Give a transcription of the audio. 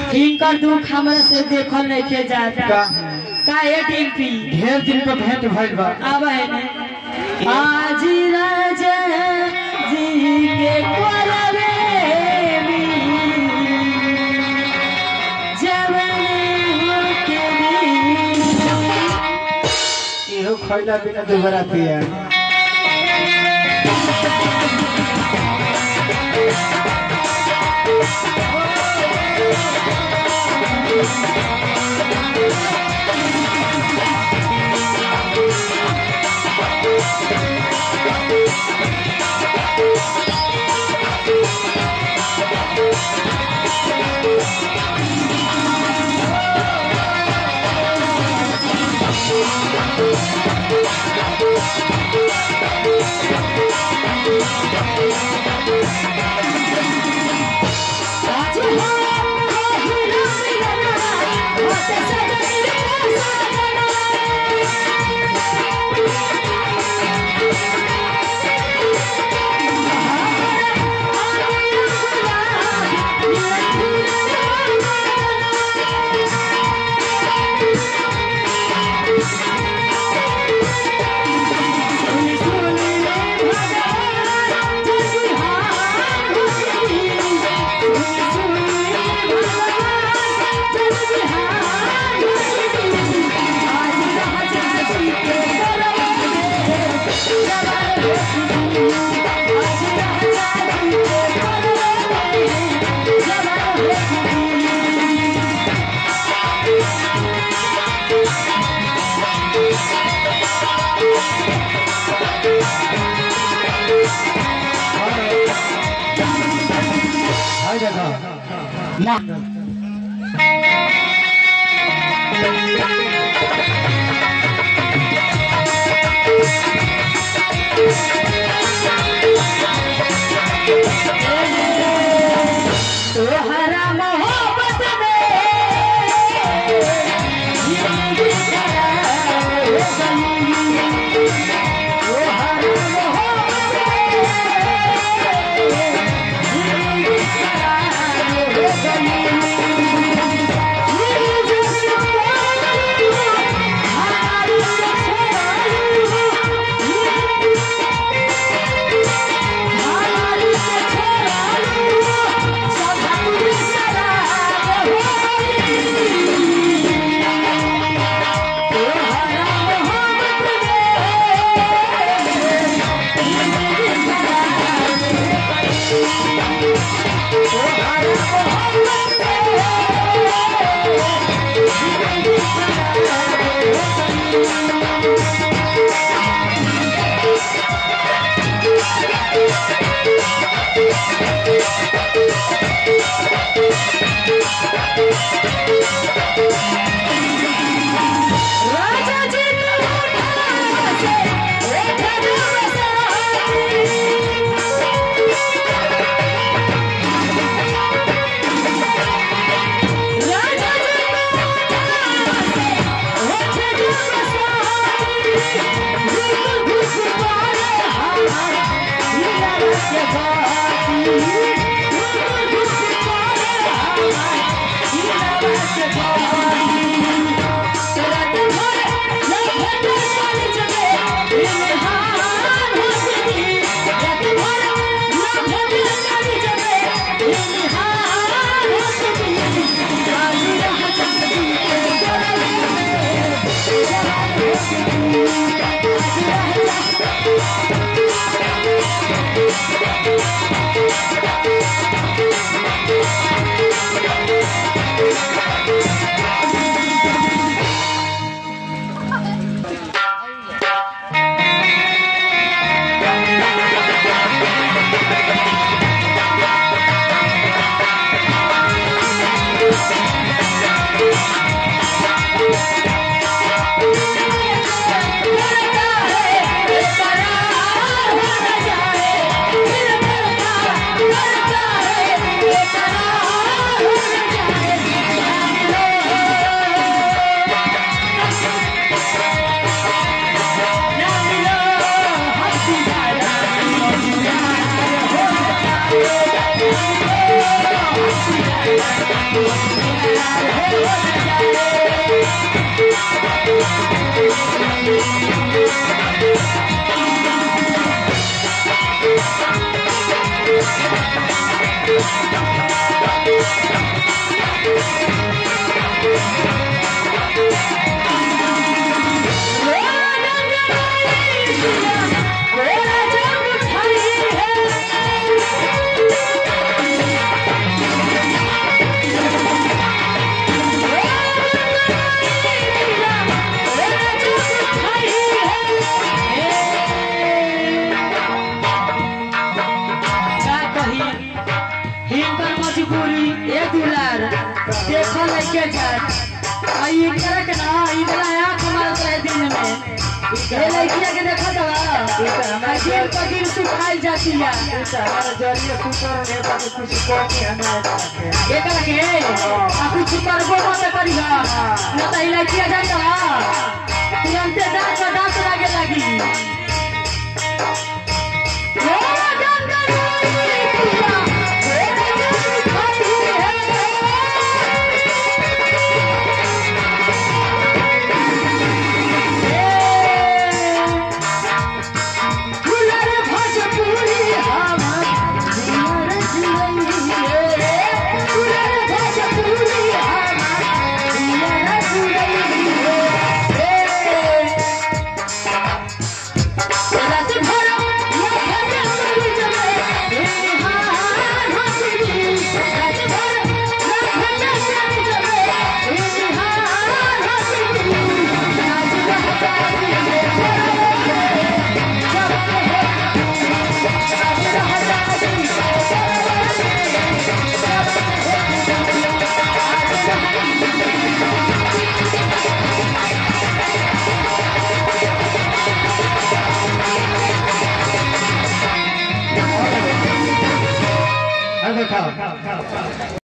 इनकर दुख हमरा से देखल नहीं के जाता का का ए टिम्पी ढेर दिन पे भेंट भइल बा अब है ने आज राजा जी के कोलवे में जवन होके भी इहो खइला बिना दोबारा पिया आज हो कोहिला मिलना होते सजनी रे सजना हाय देखा ना तोहरा मोहब्बत में जिंदगी खराब हो गई तोहरा मोहब्बत में जिंदगी खराब हो गई ये जो सुनाई हमारी सच्चाई हमारी सच्चाई सब पूरी शराब हो गई तोहरा मोहब्बत राजा जी के होठों से एक राजा जी के होठों से एक बिल्कुल खुशबारे हमारा हिला के बाती बिल्कुल खुशबारे हमारा हिला के बाती रात भर लहर चल चले इल्हाम हंसती रात भर लहर चल चले इल्हाम हंसती आज रह सकती है गले में जवान हंसती आज रह करता है बेकरार हो न जाए दिल करता करता है बेकरार हो न जाए जान लो हंसी जाना हो जाए हंसी जाना प्यार हो न जाए मजबूरी ए दुलार देखो लइके जात आई इनकरा के ना इतना आंख मारत रहे दिन में ये लइकिया के देखो तो दिन पर दिन सुखाइल जाती है हमारा जरिए सुपर ने बात कुछ कमी हमें एकरा के आ कुछ करबो मत करिहा न त ई लइकिया जाता तुरंते दांत पर दांत लागे लगी